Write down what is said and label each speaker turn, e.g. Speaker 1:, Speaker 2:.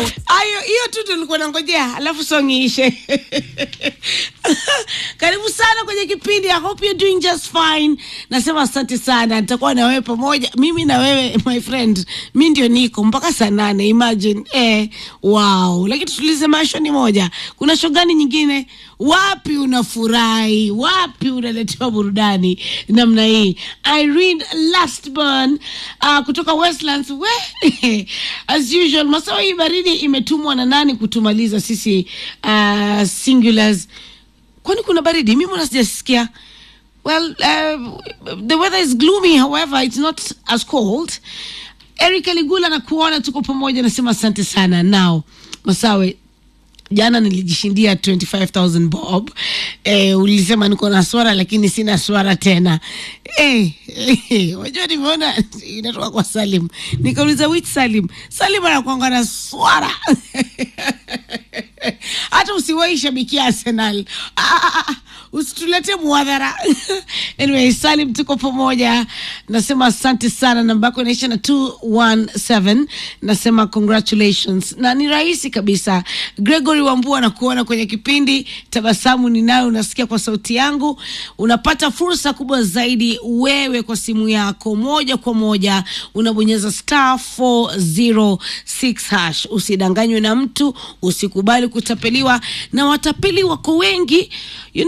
Speaker 1: Ayo, hiyo tu tulikuwa nangojea, alafu song iishe. Karibu sana kwenye kipindi. I hope you're doing just fine. Nasema asante sana, nitakuwa na wewe pamoja, mimi na wewe my friend. Mi ndio niko mpaka saa nane. Imagine eh, wow. Lakini tutulize maisha ni moja. Kuna show gani nyingine? Wapi unafurahi? Wapi unaletewa burudani namna hii? Irene Lastburn uh, kutoka Westlands. We as usual, masawa hii baridi imetumwa na nani kutumaliza sisi uh, singulars? Kwani kuna baridi? Mimi mbona sijasikia? Well, uh, the weather is gloomy, however, it's not as cold. Eric Aligula na kuona tuko pamoja, nasema asante sana. Now Masawe, jana nilijishindia 25000 bob eh, ulisema niko na swara lakini sina swara tena eh, eh, wajua nimeona inatoka kwa Salim nikauliza which Salim Salim anakwanga na swara hata usiwahi shabikia Arsenal ah, ah, ah, usitulete muadhara anyway Salim tuko pamoja nasema asante sana namba yako inaisha na 217 nasema congratulations na ni rahisi kabisa Gregory Wambua na kuona kwenye kipindi tabasamu ninayo unasikia kwa sauti yangu unapata fursa kubwa zaidi wewe kwa simu yako moja kwa moja unabonyeza star 406 hash usidanganywe na mtu usikubali kutapeliwa na watapeli wako wengi you